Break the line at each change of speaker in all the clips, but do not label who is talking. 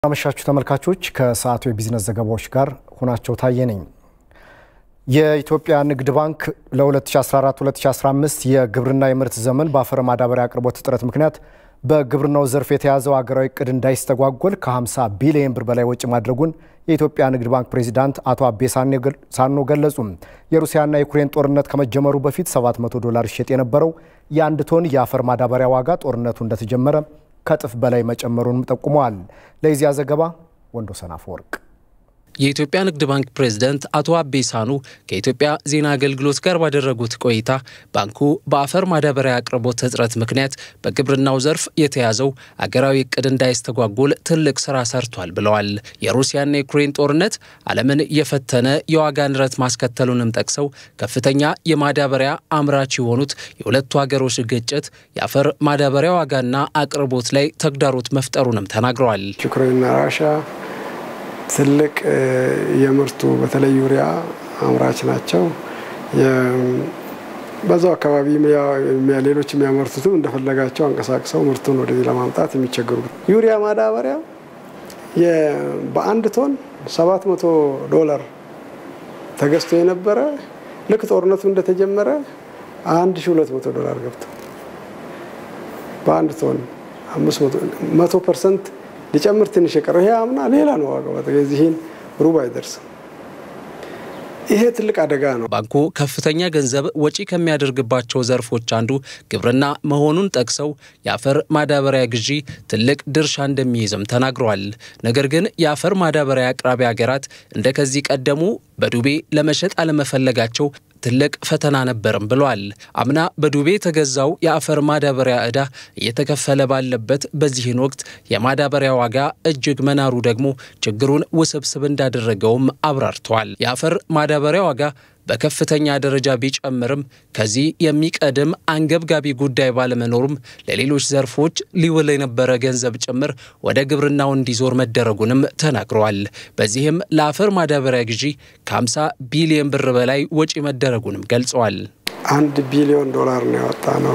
አመሻችሁ ተመልካቾች፣ ከሰዓቱ የቢዝነስ ዘገባዎች ጋር ሁናቸው ታየ ነኝ። የኢትዮጵያ ንግድ ባንክ ለ2014-2015 የግብርና የምርት ዘመን በአፈር ማዳበሪያ አቅርቦት እጥረት ምክንያት በግብርናው ዘርፍ የተያዘው ሀገራዊ እቅድ እንዳይስተጓጎል ከ50 ቢሊዮን ብር በላይ ወጪ ማድረጉን የኢትዮጵያ ንግድ ባንክ ፕሬዚዳንት አቶ አቤ ሳኖ ገለጹ። የሩሲያና የዩክሬን ጦርነት ከመጀመሩ በፊት 700 ዶላር ይሸጥ የነበረው የአንድ ቶን የአፈር ማዳበሪያ ዋጋ ጦርነቱ እንደተጀመረ ከእጥፍ በላይ መጨመሩንም ጠቁመዋል። ለዚያ ዘገባ ወንዶሰን አፈወርቅ
የኢትዮጵያ ንግድ ባንክ ፕሬዝደንት አቶ አቤ ሳኑ ከኢትዮጵያ ዜና አገልግሎት ጋር ባደረጉት ቆይታ ባንኩ በአፈር ማዳበሪያ አቅርቦት እጥረት ምክንያት በግብርናው ዘርፍ የተያዘው አገራዊ እቅድ እንዳይስተጓጎል ትልቅ ስራ ሰርቷል ብለዋል። የሩሲያና የዩክሬን ጦርነት ዓለምን የፈተነ የዋጋ ንረት ማስከተሉንም ጠቅሰው ከፍተኛ የማዳበሪያ አምራች የሆኑት የሁለቱ ሀገሮች ግጭት የአፈር ማዳበሪያ ዋጋና አቅርቦት ላይ ተግዳሮት መፍጠሩንም ተናግረዋል።
ዩክሬንና ራሽያ ትልቅ የምርቱ በተለይ ዩሪያ አምራች ናቸው። በዛው አካባቢ ሌሎች የሚያመርቱትም እንደፈለጋቸው አንቀሳቅሰው ምርቱን ወደዚህ ለማምጣት የሚቸገሩ ዩሪያ ማዳበሪያ በአንድ ቶን 700 ዶላር ተገዝቶ የነበረ ልክ ጦርነቱ እንደተጀመረ 1200 ዶላር ገብቶ በአንድ ቶን መቶ ፐርሰንት ሊጨምር ትንሽ የቀረው ይሄ አምና ሌላ ነው ዋጋው። የዚህን ሩብ አይደርስም። ይሄ ትልቅ አደጋ ነው።
ባንኩ ከፍተኛ ገንዘብ ወጪ ከሚያደርግባቸው ዘርፎች አንዱ ግብርና መሆኑን ጠቅሰው የአፈር ማዳበሪያ ግዢ ትልቅ ድርሻ እንደሚይዝም ተናግረዋል። ነገር ግን የአፈር ማዳበሪያ አቅራቢ ሀገራት እንደ ከዚህ ቀደሙ በዱቤ ለመሸጥ አለመፈለጋቸው ትልቅ ፈተና ነበርም ብለዋል። አምና በዱቤ የተገዛው የአፈር ማዳበሪያ ዕዳ እየተከፈለ ባለበት በዚህን ወቅት የማዳበሪያ ዋጋ እጅግ መናሩ ደግሞ ችግሩን ውስብስብ እንዳደረገውም አብራርተዋል። የአፈር ማዳበሪያ ዋጋ በከፍተኛ ደረጃ ቢጨምርም ከዚህ የሚቀድም አንገብጋቢ ጉዳይ ባለመኖሩም ለሌሎች ዘርፎች ሊውል የነበረ ገንዘብ ጭምር ወደ ግብርናው እንዲዞር መደረጉንም ተናግረዋል። በዚህም ለአፈር ማዳበሪያ ግዢ ከ50 ቢሊዮን ብር በላይ ወጪ መደረጉንም ገልጸዋል።
አንድ ቢሊዮን ዶላር ነው ያወጣ ነው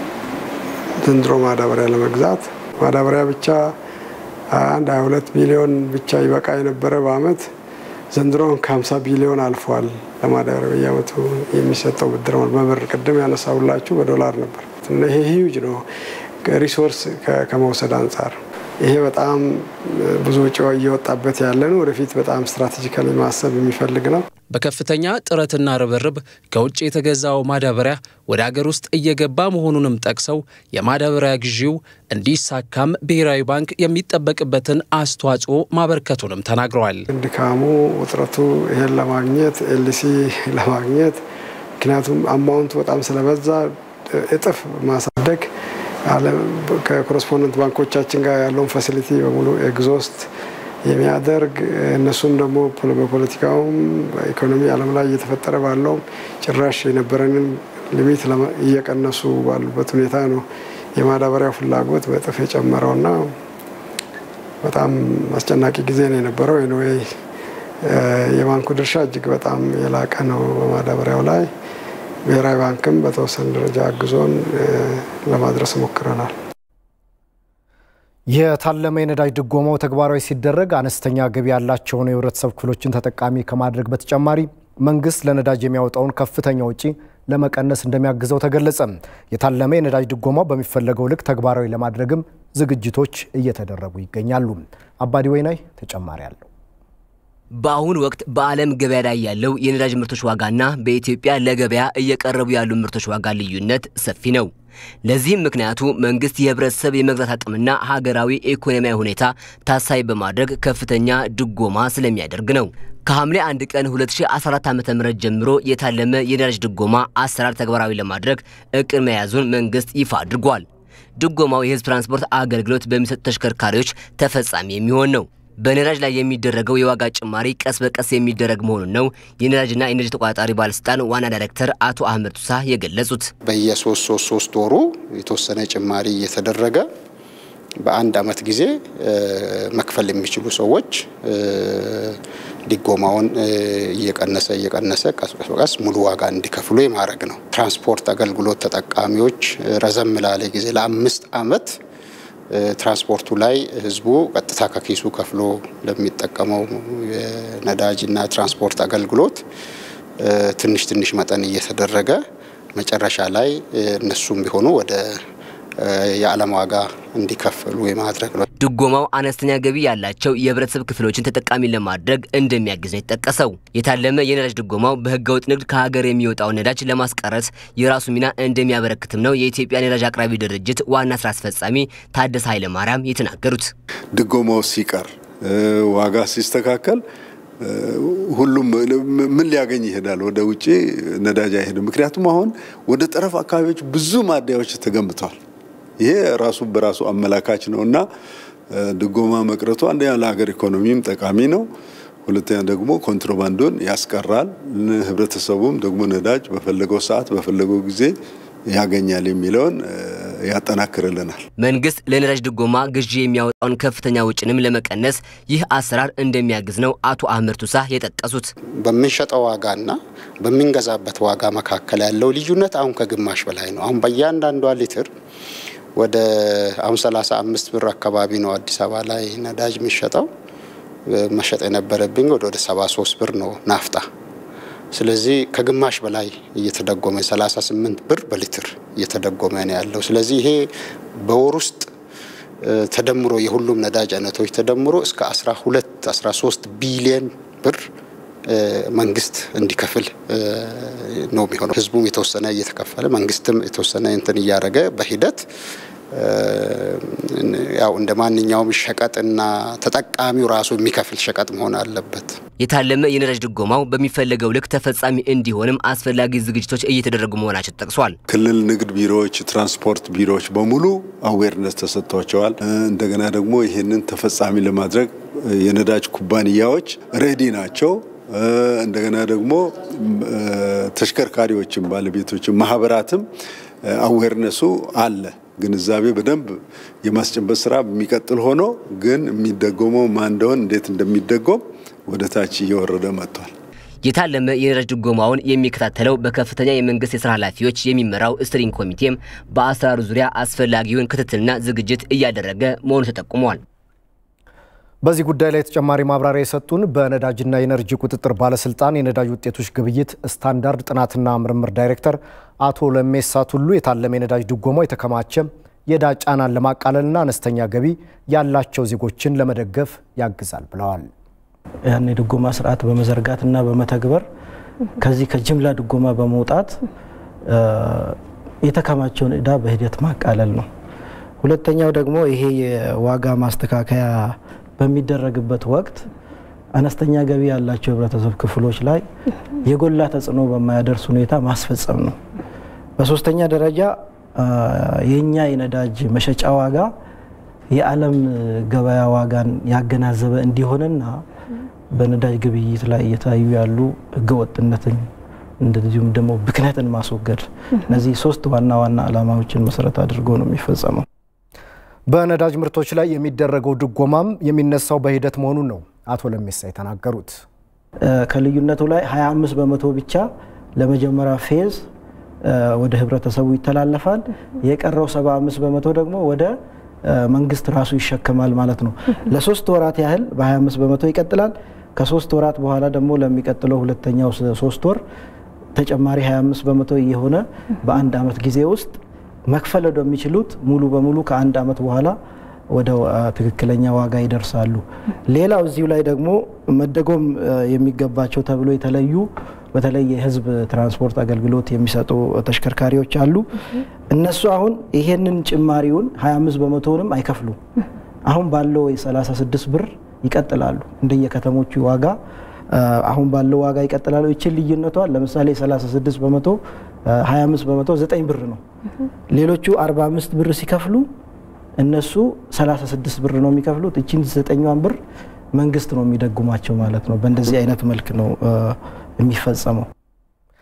ዘንድሮ ማዳበሪያ ለመግዛት ማዳበሪያ ብቻ አንድ 22 ቢሊዮን ብቻ ይበቃ የነበረ በአመት ዘንድሮን ከ50 ቢሊዮን አልፏል። ለማዳበሪያ በየአመቱ የሚሰጠው ብድር በብር ቅድም ያነሳውላችሁ በዶላር ነበር እና ይሄ ሂዩጅ ነው ሪሶርስ ከመውሰድ አንጻር ይሄ በጣም ብዙ ወጪ እየወጣበት ያለ ነው። ወደፊት በጣም ስትራቴጂካሊ ማሰብ የሚፈልግ ነው።
በከፍተኛ ጥረትና ርብርብ ከውጭ የተገዛው ማዳበሪያ ወደ አገር ውስጥ እየገባ መሆኑንም ጠቅሰው የማዳበሪያ ግዢው እንዲሳካም ብሔራዊ ባንክ የሚጠበቅበትን አስተዋጽኦ ማበርከቱንም ተናግረዋል።
ድካሙ፣ ውጥረቱ ይሄን ለማግኘት ኤልሲ ለማግኘት ምክንያቱም አማውንቱ በጣም ስለበዛ እጥፍ ማሳደግ ከኮረስፖንደንት ባንኮቻችን ጋር ያለውን ፋሲሊቲ በሙሉ ኤግዞስት የሚያደርግ እነሱም ደግሞ በፖለቲካውም በኢኮኖሚ ዓለም ላይ እየተፈጠረ ባለውም ጭራሽ የነበረንን ሊሚት እየቀነሱ ባሉበት ሁኔታ ነው የማዳበሪያ ፍላጎት በእጥፍ የጨመረውና በጣም አስጨናቂ ጊዜ ነው የነበረው። ኤንዌይ የባንኩ ድርሻ እጅግ በጣም የላቀ ነው በማዳበሪያው ላይ። ብሔራዊ ባንክም በተወሰነ ደረጃ አግዞን ለማድረስ ሞክረናል።
የታለመ የነዳጅ ድጎማው ተግባራዊ ሲደረግ አነስተኛ ገቢ ያላቸውን የህብረተሰብ ክፍሎችን ተጠቃሚ ከማድረግ በተጨማሪ መንግስት ለነዳጅ የሚያወጣውን ከፍተኛ ውጪ ለመቀነስ እንደሚያግዘው ተገለጸ። የታለመ የነዳጅ ድጎማው በሚፈለገው ልክ ተግባራዊ ለማድረግም ዝግጅቶች እየተደረጉ ይገኛሉ። አባዲ ወይናይ ተጨማሪ አለው።
በአሁኑ ወቅት በዓለም ገበያ ላይ ያለው የነዳጅ ምርቶች ዋጋና በኢትዮጵያ ለገበያ እየቀረቡ ያሉ ምርቶች ዋጋ ልዩነት ሰፊ ነው። ለዚህም ምክንያቱ መንግስት የህብረተሰብ የመግዛት አቅምና ሀገራዊ ኢኮኖሚያዊ ሁኔታ ታሳቢ በማድረግ ከፍተኛ ድጎማ ስለሚያደርግ ነው። ከሐምሌ 1 ቀን 2014 ዓ.ም ጀምሮ የታለመ የነዳጅ ድጎማ አሰራር ተግባራዊ ለማድረግ እቅድ መያዙን መንግስት ይፋ አድርጓል። ድጎማው የህዝብ ትራንስፖርት አገልግሎት በሚሰጡ ተሽከርካሪዎች ተፈጻሚ የሚሆን ነው። በነዳጅ ላይ የሚደረገው የዋጋ ጭማሪ ቀስ በቀስ የሚደረግ መሆኑን ነው የነዳጅና ኢነርጂ ተቆጣጣሪ ባለስልጣን ዋና ዳይሬክተር አቶ አህመድ ቱሳ የገለጹት።
በየሶስት ሶስት ሶስት ወሩ የተወሰነ ጭማሪ እየተደረገ በአንድ አመት ጊዜ መክፈል የሚችሉ ሰዎች ድጎማውን እየቀነሰ እየቀነሰ ቀስ በቀስ ሙሉ ዋጋ እንዲከፍሉ የማድረግ ነው። ትራንስፖርት አገልግሎት ተጠቃሚዎች ረዘም ላለ ጊዜ ለአምስት አመት ትራንስፖርቱ ላይ ህዝቡ ቀጥታ ከኪሱ ከፍሎ ለሚጠቀመው የነዳጅና ትራንስፖርት አገልግሎት ትንሽ ትንሽ መጠን እየተደረገ መጨረሻ ላይ እነሱም ቢሆኑ ወደ የዓለም ዋጋ እንዲከፍሉ የማድረግ ነው።
ድጎማው አነስተኛ ገቢ ያላቸው የህብረተሰብ ክፍሎችን ተጠቃሚ ለማድረግ እንደሚያግዝ ነው የተጠቀሰው። የታለመ የነዳጅ ድጎማው በህገወጥ ንግድ ከሀገር የሚወጣው ነዳጅ ለማስቀረት የራሱ ሚና እንደሚያበረክትም ነው የኢትዮጵያ ነዳጅ አቅራቢ ድርጅት ዋና ስራ አስፈጻሚ ታደሰ ኃይለማርያም የተናገሩት።
ድጎማው ሲቀር ዋጋ ሲስተካከል ሁሉም ምን ሊያገኝ ይሄዳል? ወደ ውጭ ነዳጅ አይሄድም። ምክንያቱም አሁን ወደ ጠረፍ አካባቢዎች ብዙ ማደያዎች ተገንብተዋል። ይሄ ራሱ በራሱ አመላካች ነው እና ድጎማ መቅረቱ አንደኛ ለሀገር ኢኮኖሚም ጠቃሚ ነው። ሁለተኛ ደግሞ ኮንትሮባንዱን ያስቀራል። ህብረተሰቡም ደግሞ ነዳጅ በፈለገው ሰዓት በፈለገው ጊዜ ያገኛል የሚለውን ያጠናክርልናል።
መንግስት ለነዳጅ ድጎማ ግዢ የሚያወጣውን ከፍተኛ ወጪንም ለመቀነስ ይህ አሰራር እንደሚያግዝ ነው አቶ አህመድ ቱሳ የጠቀሱት።
በምንሸጠው ዋጋና በምንገዛበት ዋጋ መካከል ያለው ልዩነት አሁን ከግማሽ በላይ ነው። አሁን በእያንዳንዷ ሊትር ወደ አሁን 35 ብር አካባቢ ነው አዲስ አበባ ላይ ነዳጅ የሚሸጠው። መሸጥ የነበረብኝ ወደ ወደ 73 ብር ነው ናፍጣ። ስለዚህ ከግማሽ በላይ እየተደጎመ 38 ብር በሊትር እየተደጎመ ነው ያለው። ስለዚህ ይሄ በወር ውስጥ ተደምሮ የሁሉም ነዳጅ አይነቶች ተደምሮ እስከ 12 13 ቢሊየን ብር መንግስት እንዲከፍል ነው የሚሆነው። ህዝቡም የተወሰነ እየተከፈለ መንግስትም የተወሰነ እንትን እያደረገ በሂደት ያው እንደ ማንኛውም ሸቀጥና ተጠቃሚው ራሱ የሚከፍል ሸቀጥ መሆን አለበት።
የታለመ የነዳጅ ድጎማው በሚፈለገው ልክ ተፈጻሚ እንዲሆንም አስፈላጊ ዝግጅቶች እየተደረጉ መሆናቸው ተጠቅሷል።
ክልል ንግድ ቢሮዎች፣ ትራንስፖርት ቢሮዎች በሙሉ አዌርነስ ተሰጥቷቸዋል። እንደገና ደግሞ ይህንን ተፈጻሚ ለማድረግ የነዳጅ ኩባንያዎች ሬዲ ናቸው። እንደገና ደግሞ ተሽከርካሪዎችም ባለቤቶችም ማህበራትም አዌርነሱ አለ። ግንዛቤ በደንብ የማስጨበጥ ስራ የሚቀጥል ሆኖ ግን የሚደጎመው ማን እንደሆን እንዴት እንደሚደጎም ወደ ታች እየወረደ መጥቷል።
የታለመ የነዳጅ ድጎማውን የሚከታተለው በከፍተኛ የመንግስት የስራ ኃላፊዎች የሚመራው ስትሪንግ ኮሚቴም በአሰራሩ ዙሪያ አስፈላጊውን ክትትልና ዝግጅት እያደረገ መሆኑ ተጠቁሟል።
በዚህ ጉዳይ ላይ ተጨማሪ ማብራሪያ የሰጡን በነዳጅና የኤነርጂ ቁጥጥር ባለስልጣን የነዳጅ ውጤቶች ግብይት ስታንዳርድ ጥናትና ምርምር ዳይሬክተር አቶ ለሜሳ ቱሉ የታለመ የነዳጅ ድጎማው የተከማቸ የዕዳ ጫናን ለማቃለልና አነስተኛ ገቢ ያላቸው ዜጎችን ለመደገፍ ያግዛል ብለዋል።
ያን የድጎማ ስርዓት በመዘርጋትና በመተግበር ከዚህ ከጅምላ ድጎማ በመውጣት የተከማቸውን ዕዳ በሂደት ማቃለል ነው። ሁለተኛው ደግሞ ይሄ የዋጋ ማስተካከያ በሚደረግበት ወቅት አነስተኛ ገቢ ያላቸው የህብረተሰብ ክፍሎች ላይ የጎላ ተጽዕኖ በማያደርስ ሁኔታ ማስፈጸም ነው። በሶስተኛ ደረጃ የእኛ የነዳጅ መሸጫ ዋጋ የዓለም ገበያ ዋጋን ያገናዘበ እንዲሆንና በነዳጅ ግብይት ላይ እየታዩ ያሉ ህገወጥነትን እንደዚሁም ደግሞ ብክነትን ማስወገድ እነዚህ ሶስት ዋና ዋና ዓላማዎችን መሰረት አድርጎ ነው የሚፈጸመው።
በነዳጅ ምርቶች ላይ የሚደረገው ድጎማም የሚነሳው በሂደት መሆኑን ነው አቶ ለሜሳ የተናገሩት።
ከልዩነቱ ላይ 25 በመቶ ብቻ ለመጀመሪያ ፌዝ ወደ ህብረተሰቡ ይተላለፋል። የቀረው 75 በመቶ ደግሞ ወደ መንግስት ራሱ ይሸከማል ማለት ነው። ለሶስት ወራት ያህል በ25 በመቶ ይቀጥላል። ከሶስት ወራት በኋላ ደግሞ ለሚቀጥለው ሁለተኛው ሶስት ወር ተጨማሪ 25 በመቶ እየሆነ በአንድ አመት ጊዜ ውስጥ መክፈል ወደሚችሉት ሙሉ በሙሉ ከአንድ አመት በኋላ ወደ ትክክለኛ ዋጋ ይደርሳሉ። ሌላው እዚሁ ላይ ደግሞ መደጎም የሚገባቸው ተብሎ የተለዩ በተለይ የህዝብ ትራንስፖርት አገልግሎት የሚሰጡ ተሽከርካሪዎች አሉ። እነሱ አሁን ይሄንን ጭማሪውን 25 በመቶውንም አይከፍሉም። አሁን ባለው የ36 ብር ይቀጥላሉ። እንደየከተሞቹ ዋጋ አሁን ባለው ዋጋ ይቀጥላሉ። ይችን ልዩነቷን ለምሳሌ 36 በመቶ 25 በመቶ 9 ብር ነው። ሌሎቹ 45 ብር ሲከፍሉ እነሱ 36 ብር ነው የሚከፍሉት። እችን ዘጠኛዋን ብር መንግስት ነው የሚደጉማቸው ማለት ነው። በእንደዚህ አይነት መልክ ነው የሚፈጸመው።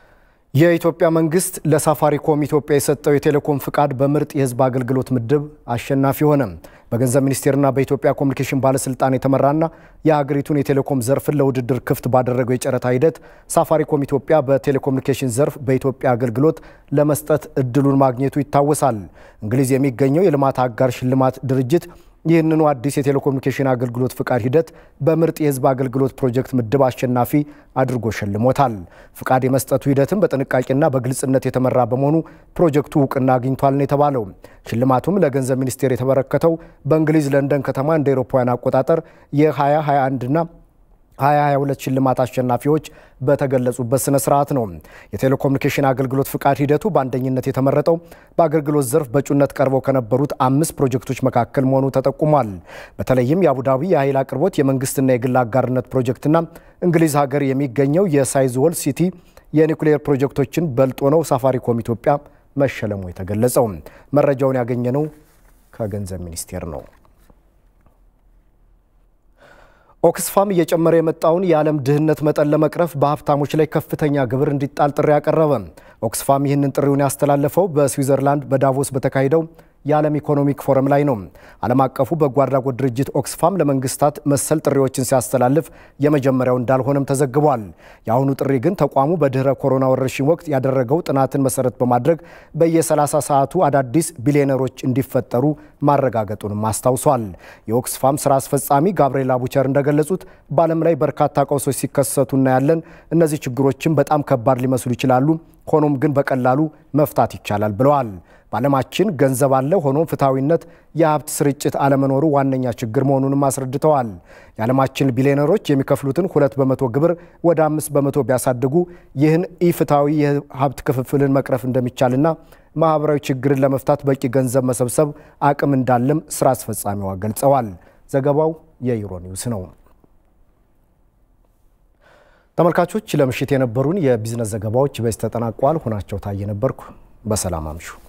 የኢትዮጵያ መንግስት ለሳፋሪኮም ኢትዮጵያ የሰጠው የቴሌኮም ፍቃድ በምርጥ የህዝብ አገልግሎት ምድብ አሸናፊ ሆነ። በገንዘብ ሚኒስቴርና በኢትዮጵያ ኮሚኒኬሽን ባለስልጣን የተመራና የሀገሪቱን የቴሌኮም ዘርፍን ለውድድር ክፍት ባደረገው የጨረታ ሂደት ሳፋሪኮም ኢትዮጵያ በቴሌኮሙኒኬሽን ዘርፍ በኢትዮጵያ አገልግሎት ለመስጠት እድሉን ማግኘቱ ይታወሳል። እንግሊዝ የሚገኘው የልማት አጋር ሽልማት ድርጅት ይህንኑ አዲስ የቴሌኮሙኒኬሽን አገልግሎት ፍቃድ ሂደት በምርጥ የህዝብ አገልግሎት ፕሮጀክት ምድብ አሸናፊ አድርጎ ሸልሞታል። ፍቃድ የመስጠቱ ሂደትም በጥንቃቄና በግልጽነት የተመራ በመሆኑ ፕሮጀክቱ እውቅና አግኝቷል ነው የተባለው። ሽልማቱም ለገንዘብ ሚኒስቴር የተበረከተው በእንግሊዝ ለንደን ከተማ እንደ አውሮፓውያን አቆጣጠር የ2021ና 2022 ሽልማት አሸናፊዎች በተገለጹበት ስነ ስርዓት ነው። የቴሌኮሙኒኬሽን አገልግሎት ፍቃድ ሂደቱ በአንደኝነት የተመረጠው በአገልግሎት ዘርፍ በእጩነት ቀርበው ከነበሩት አምስት ፕሮጀክቶች መካከል መሆኑ ተጠቁሟል። በተለይም የአቡዳቢ የኃይል አቅርቦት የመንግስትና የግል አጋርነት ፕሮጀክትና እንግሊዝ ሀገር የሚገኘው የሳይዝወል ሲቲ የኒውክሌር ፕሮጀክቶችን በልጦ ነው ሳፋሪኮም ኢትዮጵያ መሸለሙ የተገለጸው። መረጃውን ያገኘነው ከገንዘብ ሚኒስቴር ነው። ኦክስፋም እየጨመረ የመጣውን የዓለም ድህነት መጠን ለመቅረፍ በሀብታሞች ላይ ከፍተኛ ግብር እንዲጣል ጥሪ ያቀረበ። ኦክስፋም ይህንን ጥሪውን ያስተላለፈው በስዊዘርላንድ በዳቮስ በተካሄደው የዓለም ኢኮኖሚክ ፎረም ላይ ነው። ዓለም አቀፉ በጎ አድራጎት ድርጅት ኦክስፋም ለመንግስታት መሰል ጥሪዎችን ሲያስተላልፍ የመጀመሪያው እንዳልሆነም ተዘግቧል። የአሁኑ ጥሪ ግን ተቋሙ በድህረ ኮሮና ወረርሽኝ ወቅት ያደረገው ጥናትን መሰረት በማድረግ በየ30 ሰዓቱ አዳዲስ ቢሊዮነሮች እንዲፈጠሩ ማረጋገጡንም አስታውሷል። የኦክስፋም ስራ አስፈጻሚ ጋብርኤል አቡቸር እንደገለጹት በዓለም ላይ በርካታ ቀውሶች ሲከሰቱ እናያለን። እነዚህ ችግሮችን በጣም ከባድ ሊመስሉ ይችላሉ፣ ሆኖም ግን በቀላሉ መፍታት ይቻላል ብለዋል። በዓለማችን ገንዘብ አለ፣ ሆኖም ፍትሐዊነት፣ የሀብት ስርጭት አለመኖሩ ዋነኛ ችግር መሆኑንም አስረድተዋል። የዓለማችን ቢሊዮነሮች የሚከፍሉትን ሁለት በመቶ ግብር ወደ አምስት በመቶ ቢያሳድጉ ይህን ኢፍትሐዊ የሀብት ክፍፍልን መቅረፍ እንደሚቻልና ማህበራዊ ችግርን ለመፍታት በቂ ገንዘብ መሰብሰብ አቅም እንዳለም ስራ አስፈጻሚዋ ገልጸዋል። ዘገባው የዩሮ ኒውስ ነው። ተመልካቾች ለምሽት የነበሩን የቢዝነስ ዘገባዎች በዚህ ተጠናቋል። ሆናቸው ታየ ነበርኩ። በሰላም አምሹ።